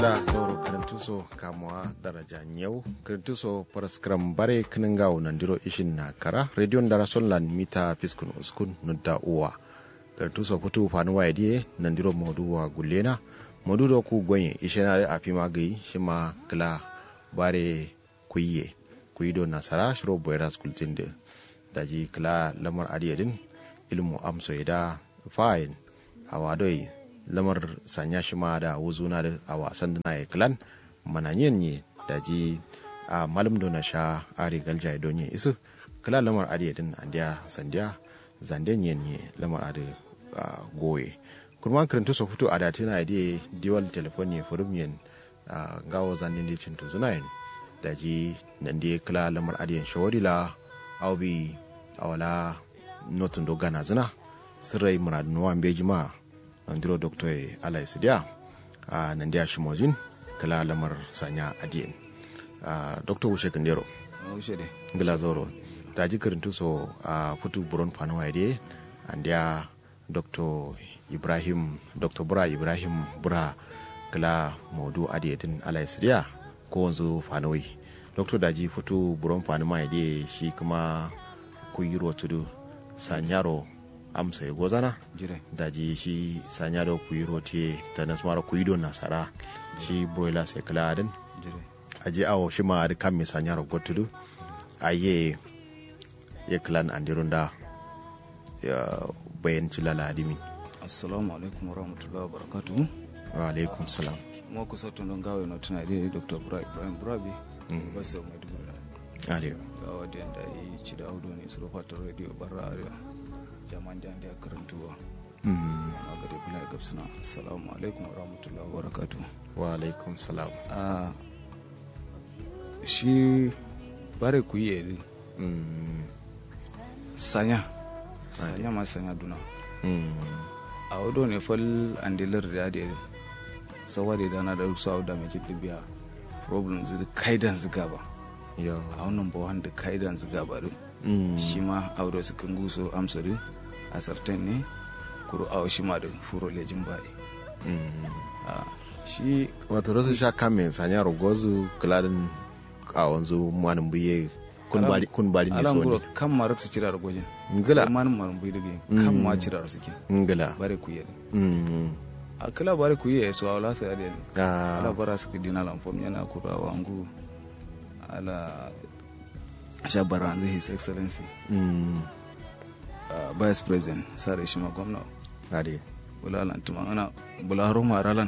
da sauro karantuso kamuwa daraja nyau karantuso paraskram bare kiningawo nandiro ishin na kara radio ndara sonlan mita piskun uskun nudda uwa karantuso putu fanu wa idie nandiro modu wa gulena modu do ku gonye ishena afi magai shima kala bare kuyiye kuyido nasara shiro boyra school tinde daji kala lamar adiyadin ilmu amso ida fine awadoi lamar sanya shi ma da wuzuna da a wasan da ya klan mananyen ne da ji a malam na sha ari galja don yin isu kala lamar ari din andiya sandiya zanden yin ne lamar ari goye kurman karanta su fito a da tana da diwal telefoni furum yin gawo zanden da cin tuzuna yin da ji nan da kala lamar ari yin shawarila aubi awala notin dogana zina sirrai muradun wa beji ma andiro doctor alai sidia a nandiya shimojin kala lamar sanya adiyen a doctor wuce kandero gila zoro ta ji karintu so a futu buron fanuwa ide andiya dr ibrahim dr bura ibrahim bura kala modu adiyedin alai sidia ko wanzu fanuwai dr daji futu buron fanuwa ide shi kuma kuyiro tudu sanyaro amsa ya gozana daji shi sanya da kuyi rote ta nasu mara kuyi don nasara shi broiler sai kala adin aje awo shi ma adi kan mi sanya ro gotudu aye ye klan andirun da ya bayan cilala adimi assalamu alaikum wa rahmatullahi wa barakatuhu wa alaikum salam mo ko sotto don gawe no tana de dr bra ibrahim brabi basso maiduguri aliyo gawa da yanda yi ci da audo ne su rufa radio barra arewa jaman da ya karantuwa a gare bula ya gabsuna assalamu alaikum wa rahmatullahi wa barakatu wa alaikum salam a shi bare ku yi eri sanya sanya ma sanya duna a wado ne fal andilar da da eri sawa da dana da su auda mai kiɗi biya problem zai kaidan ziga ba a wannan bawan da kaidan ziga ba din shi ma aure su kan guso amsari a sartan ne kuro awa shi ma da furo lejin bayi shi wato rasu sha kame sanya rogozu kladin a wanzu manin buye kun bari ne alam so guro ne kan ma raksu cira ragojin ngila manin manin buyi daga kan ma cira suke ngila bare ku yi Mm. a kila bare ku yi so awla sai ade Ah, ala bara su dina lan fom yana kura wangu ala sha baranzu his excellency mm. uh, vice president sare shi ma gwamna ade bulalan tuma ana bularo maralan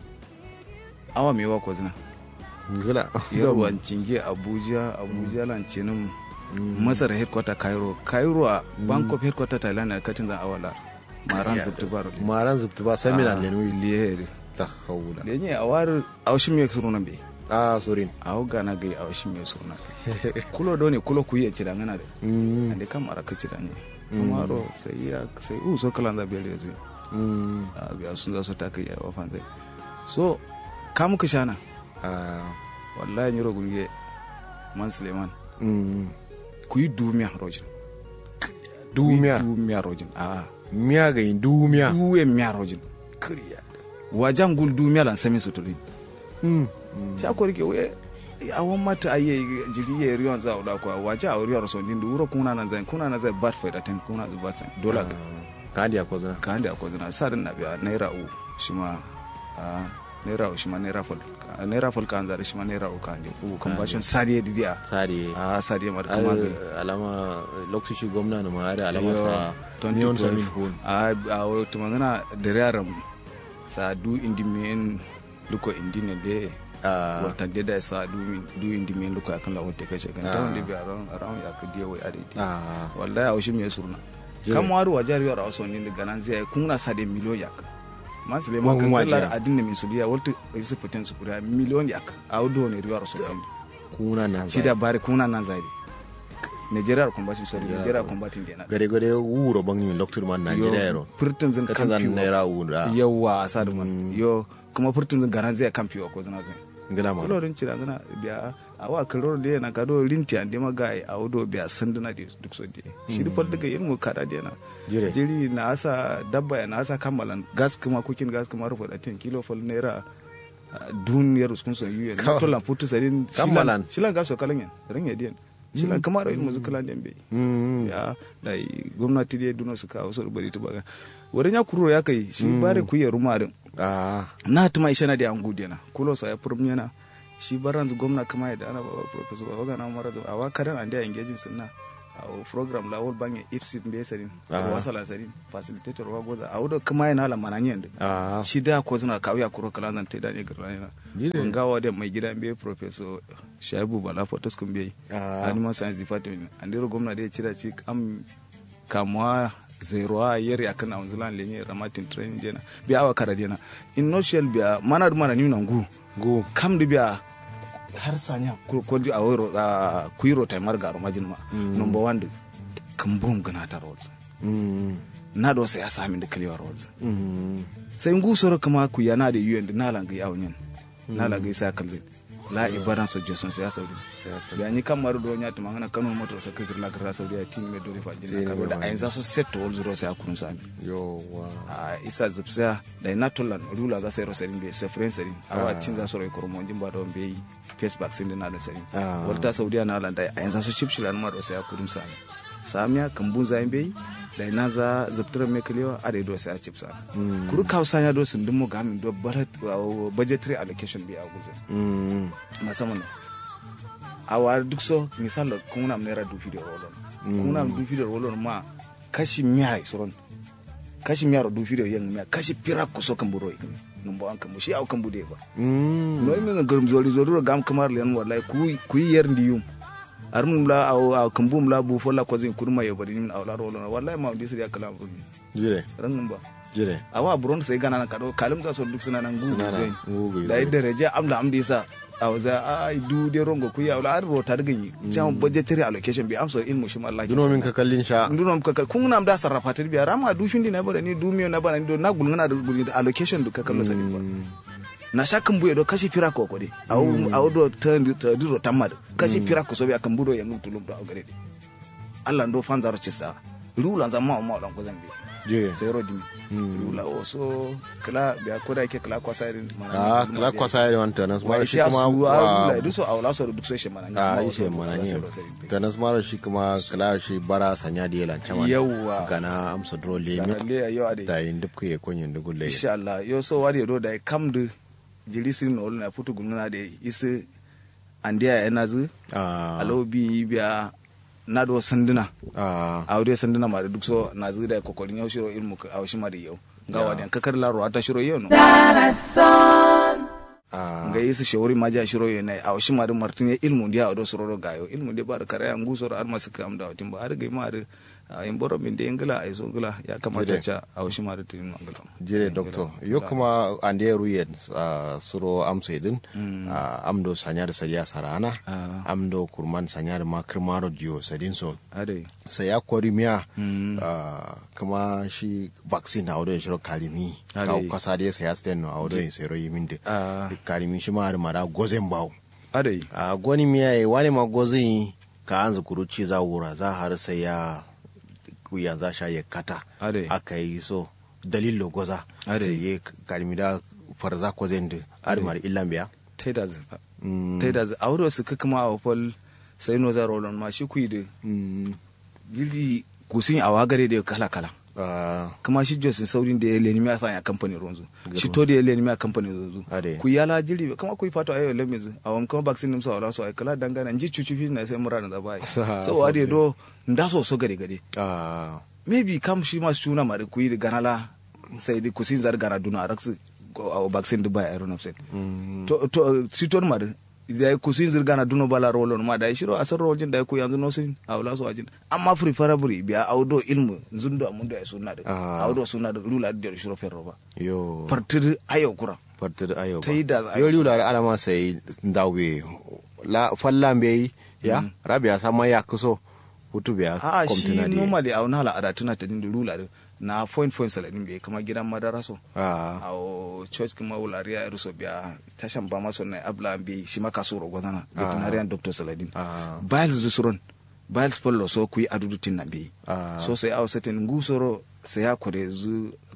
awa me wa ko zina ngila yarwan cinge abuja abuja lan cinin masar headquarter cairo cairo a bank of headquarter thailand na katin zan awala maran zubtu baro maran zubtu ba seminar ne wi liye ta haula lenye a war awshin me suruna be a sorin aw gana gai awshin me suruna kulo do ne kulo ku yi cira ngana de Mm, ande kam ara ka cira ne kuma ro sai ya sai u so kala da bele zuwa mm, a biya sun za su ta kai wa fan zai so kam ka shana ah, wallahi nyiro gunge man suleiman mm. ku yi dumiya rojin dumiya dumiya rojin a miya ga yin dumiya duwe miya rojin kariya wajan gul dumiya lan sami suturi Mm, sha ko rike we awon mata aye jiri ye riyon za oda ko waja a riyon so din duro kuna nan zan kuna nan zai bat faida ten kuna zu bat dola ah, ka andi ko zana ka hande ko zuna sadin na biya naira u shima a naira u shima naira fol naira fol kan zare shima naira u ka hande u kan bashin sadiye didiya sare a sadiye mar kama ga Ai, alama lokaci gwamna na ma da alama Yo, sa 2012. neon samin hun a a wata magana da yaran sa du indi men luko indi ne de Ah, wata de da sa du min du indi men luko akan la wata kace kan ta wanda bi aron aron ya ka diya wai ade di ah, wallahi a shi me surna Jire. kan waru wajar yara waso ni daga nan zai kun na sa de miliyon yak man sule man Wan kan wajiya. kala adin ne min suliya wata isi fitin su kuriya miliyon yak a wudo ne riwar so kan kuna na shi da bare kuna nan zai Nigeria combating sorry Nigeria combating dena gare gare wuro bangin loktur man Najeriya yaro furtun zin ka ta zan kamfi naira wuro yawa a sa da man Mm. yo kuma furtun zin garan zai kamfi wa ko zina zai ngila ma lorin cira zina biya a wa kalor da yana kado rinti an dema ga a wudo biya sanduna da duk so da shi rufar daga yin mu kada da yana jire jiri na asa dabba ya na asa kammalan gas kuma kukin gas kuma rufe da 10 kilo fal naira duniyar uskun so yuyen Ka- to lan putu sadin Kammalan. shilan ga so kalan yan ran ya diyan shilan kamar ilmu zukalan den be Mm. ya dai gwamnati dai duno su kawo su bari ta baga wurin ya kuro ya kai shi bare ku ya rumarin Ah. na tuma ishe na da an gude na kulo sa ya furum yana shi baran zu gwamna kama ya da ana baba professor baba ga na mara zu awa karan an da engaging sunna a program la wol bange ipsi mbe sarin Ah. a wasala sarin facilitator wa goza a wudo kama yana la mananyen da Ah. shi da ko suna kawo ya kuro kala zan ta da ne garra yana Dire. gawa da mai gida mbe professor shaibu bala photos kun bai Ah. animal science department an dero gwamna da ya cira ci am kamuwa zero a yeri akan a wanzulan lenye ramatin training jena biya awa kara jena in no shell biya mana da mana nuna ngu Go. kam da biya har sanya ko ko di a wero a kuiro tai mar garo majin ma number 1 da kambum gana ta roads Mm. na do sai ya sami da clear roads Mm. sai ngu soro kama ku yana da yuyen da nalan ga yawon nalan ga isa kalzin la ibadan so josun sai ya sauri Ya ta- da ni kan maru do nya tuma ngana kanu moto sa kagir la gara saudi ya tin me do fa Tin jina ka me da ba. ayin za so set to zuro sai akurun sami Yowa. a isa zipsa da ina tolan rula za sai rosarin be sa friend sarin awa Ah. cin za so ro kormo jin ba do be face vaccine din na da sarin Ah. walta saudiya na lan da ayin za so chip shilan ma do sai akurun sami samiya kambun za be da ina za ziptura me kalewa a da do sai a chip sa Mm. kuru kausa ya do sun dimo gamin do barat budgetary allocation be a guzo Mm. musamman a wari duk so misal kun nam naira dufi da rolon kun nam dufi da rolon ma kashi miya soron kashi miya dufi da yan miya kashi pira ku so kan buro ikami number an kan shi au kan bude ba Mm. no mi garum zori zori gam kamar len wallahi ku ku yer ndiyum armum la au au kan bum la bu fola ko zin kurma yo bari min au la rolon wallahi ma disri ya kala buru Jire. ran number Jire. awa buron sai gana na kado kalim za so duk suna nan gugu Suna nan, zai gugu da zai. yadda reje amda amda yasa a waza ai du de rongo ku ya ala ro tar ganyi jam budgetary allocation bi amso ilmu shi Allah Duno min ka kallin sha. nduno ka kun nam da sarrafa tar biya rama du shindi na bare ni du miyo na bara ni do na gulngana da gulgi da allocation du ka kallo sani ba Mm. na shakan buye do kashi fira ko kode aw aw do tan do tamad kashi fira ko so bi akan budo yangu tulum do gare de Allah ndo fanzaro cisa rula zama ma ma ko zambi Jire. sai rodi Mm. rula o so kala biya ko da yake kala kwasa irin Ah, kala kwasa ya wanta nas mara shi kuma wa wa rula du so awla so duk so shi mana a ishe mana ne ta nas mara shi kuma kala shi bara sanya da yalan chama Yawwa. gana amsa dro lemi le yo ade ta yin duk ya konyin dugu le insha Allah yo so wari do da kam du jiri sin no na futu gumna de isi andiya yana zu ah alo bi biya na do sanduna ah a wuri sanduna ma da duk so na zu da kokorin yau shiro ilmu ka aw shi ma da yau ga wadi kakar laro ata shiro yau no ah nga yesu shawari ma ja shiro yana a washi ma da martin ya ilmu dia odo sororo gayo ilmu dia bar kare an gusoro ar masu kam da watin ba ar ga ma ar in boro min de ngala ay so ngala ya kamata Jide. cha a washi ma da tin ngala jire doctor yo kuma ande ruyen ah, suro amsa idin ah, amdo sanya da sariya sarana Ah. amdo kurman sanya da makar maro diyo sadin so ade sai ya kori miya Mm. ah, kuma shi vaccine a wadon shiro kalimi Ade. ka kasa da ya saya sten no a wadon sero yi min da Ah. kalimi shi ma har mara gozen bawo ade a gwani miya ya wani ma gozen ka an zukuru ci za wura za har sai ya ya za sha ya kata Ade. aka yi so dalilo goza Ade. sai ya kalimi da farza ko zen da har mara illan biya teda z Mm. teda z awro su ka kuma a fol sai no za rolon ma shi kuyi Mm. jili kusin a wagare da kala kala Ah, kuma shi josin saurin da ya leni miya sanya kamfani ronzu shi to da ya leni miya kamfani ronzu Ade. ku yala jili kama ku fato ayo le mizu a wam kama vaccine nimsa wala so ay kala dangana nji chuchu fi na sai mura na zabai so wadi do nda so so gade gade ah, maybe kam shi ma suna mari ku yi ganala sai di kusin zar gara duna raksu a vaccine dubai a ronaf sai mm. to to shi to mari da ku sin zirga na duno bala rolon ma da shiro asar rojin da ku yanzu no sin a wala so ajin amma preferably biya audo ilmu zundo amundo ya sunna da Ah. audo sunna da rula da shiro ferro ba yo fartir ayo kura farta da ayo Ta yi da za a- yo liu da ana ma sai dawe la fallan be ya rabia sama ya kuso hutu biya a shi komtuna di normally a wani hala ada tuna ta dinda rula da na point point saladin bai kama gidan madara so ah a o church kuma wulariya ruso biya tashan ba maso na abla bi shi maka so rogo zana veterinarian doctor saladin ah biles zusuron biles pollo so kuyi adudu tin na bi ah so sai aw setin ngusoro sai ya kore zu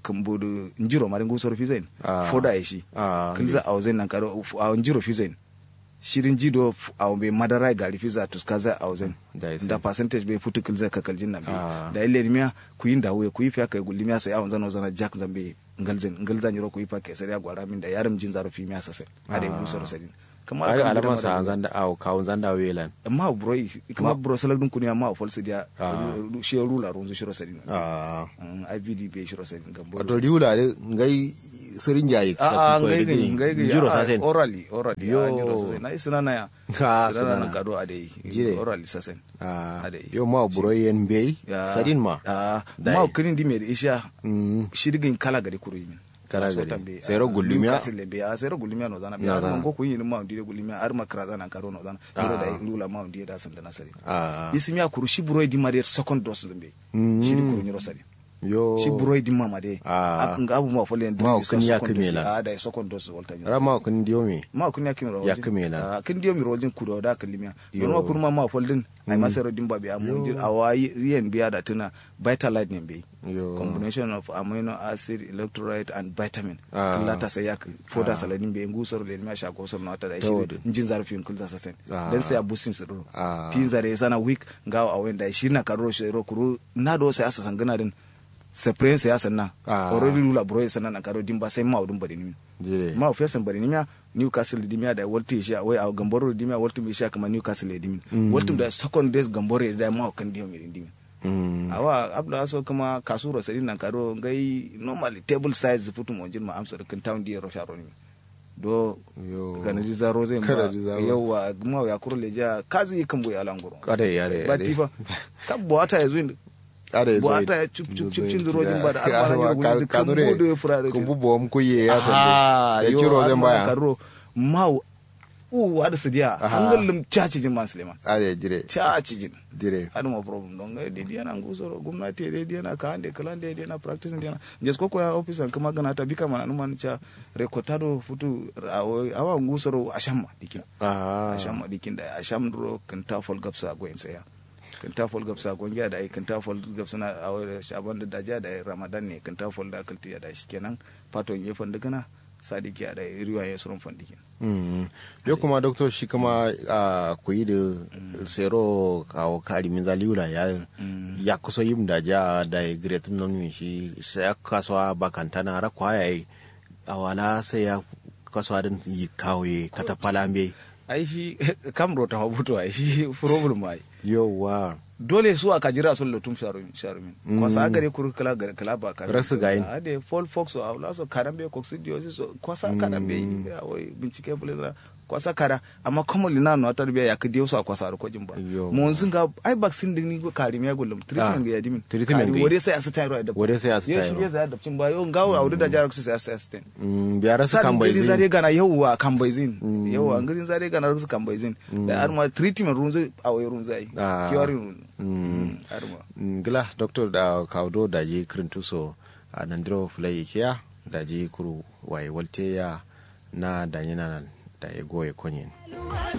kambodo njiro mari ngusor fizain Ah. foda ya shi Ah, kilza a wazen nan karo a njiro fizain shirin jido a be madara gari fiza tuskaza a wazen Da ya sai. da percentage bai futu kilza ka kaljin nan Ah. be da ile miya ku yin dawo ku yi fiya kai gulli miya sai a wanzan zana jack zambe ngalzen ngalzan yiro ku yi fa kai sai ya gwara min da yaram jin zaro fi miya sasai a da Ah. ngusor sadin kamar ai kan alaman gidan sa madara- zanda aw kawun zanda welan amma bro kuma bro salak dun kunya ma fol sidia Ah. shi rula runzu shiro sadin ah Mm, IVD be shiro sadin gambo wato riwula de ngai sirin jayi a a ngai ngai ngai ngai jiro a- sa sen orally orally Yo. ya nyiro sasen na isina na ya Ah, Isina na sinana. na kado ade Jire. orally sasen ah Ade. yo ma buro yen bey Ya. sadin ma a Dai. ma kinin di me isha mm shirgin kala gari kuru yimin Kala So gari. tambe, Sero ah, gullumiya? Newcastle be a sero gullumiya no zana be No ar zana. man ko kun yin ma ndi gullumiya ar makra zana karo no zana Ah. yoro da lula ma ndi da san da nasari ah isimiya kuru shi buro di mari second dose zumbe Mm. shiri kuru nyiro sari yo shi buroi din mama de Ah. nga abu ma folen Ma kun ya kimela. a da second dose volta ni rama kun diyo me ma kun ya kimela Ya kimela. kin dio mi rojin kudo da kalimia Yo. don ma kun ma ma foldin ai ma sero din babe amu dir awai yen biya da tuna vitalite ne be yo combination of amino acid electrolyte and vitamin Ah. killa ta sai yak foda Ah. saladin be ngusor le ma sha gosor na ta da Ta wadu. shi njin zarfin kulza sasen Ah. dan sai a boosting su do Ah. tin zare sana week ngawa a wenda shi na karo shi ro kuru na do sai asa sangana din sepren sai asa na Ah. already lula bro sana na karo dimba sai ma udun bari ni jire ma ofia san bari ni miya newcastle di miya da walti shi wai a gamboro di miya walti mi shi kama newcastle di mi Mm. walti da second days gamboro da ma kan di mi di mi mm awa abda so kuma kasuro sari nan karo ngai normally table size futu mo jin ma amsa kan town di ro sharo ni do yo kana di zaro zai ma Kana di zaro. yawa ma ya kuro leja kazi kan boye alangoro kare yare ba tifa ka boata yazo kare bo ata ya chup chup chup chin rojin ba da almana ni gudu kan kadure bodo furare ku bubo mu kuye ya Ah, sande yo, ya ciro zan almana baya karo mau u wada sidiya Aha. hangalum chachi jin man suleiman are jire chachi jin dire hadu ma problem don ga dedi yana ngusoro gwamnati dedi yana ka hande kala dedi yana practice yana jes ko ko ya office an kama gana ta bika mana numan cha recordado futu awo- awa ngusoro ashamma dikin ah asham dikin da asham duro kan ta fol gapsa go en saya kan ta fol gapsa go ngiya da ai kan ta fol gapsa na awo shaban da daja da ramadan ne kan ta fol da kalti da shi kenan faton ye fanda gana sadiki da riwaye surun fandikin Mm. yo kuma doctor shi kuma a kuyi da sero kawo kari min zaliula ya ya kusa yin da ja da ya great non min shi sai ya kasuwa bakantana ra kwaye a wala sai ya kasuwa din yi kawo ye katafala me ai shi kam rota habuto ai shi problem ai yowa dole su aka jira sun lotum sharumin sharumin Mm. kwasa gare kuru kala gare kala ba ka Rasu gayin. ade fall fox o awla so karambe coccidiosis so kwasa karambe ya wai bincike bule kwasa kara amma kuma lina no tar biya ya kidi so kwasa ko jimba Yo. mo sun ga ai vaccine din ni ko karimi ya gullum treatment ga yadimin treatment ga yi. wore sai asita ro da Wore sai asita yesu ro. ya za da cin ba yo ngawo awdu da jarak sai asita Mm, biyar su sa kan bai ngiri zare zai gana yauwa kan bai zin Mm. yauwa ngiri zare gana rusu kan bai zin da arma treatment runzu a wai runzu ai Ah. kiwari runzu Mm. arma ngila doctor da kawdo da ji kirintuso a nandiro fulai kiya da ji kuru waye walte ya na da yana da ya goye konyin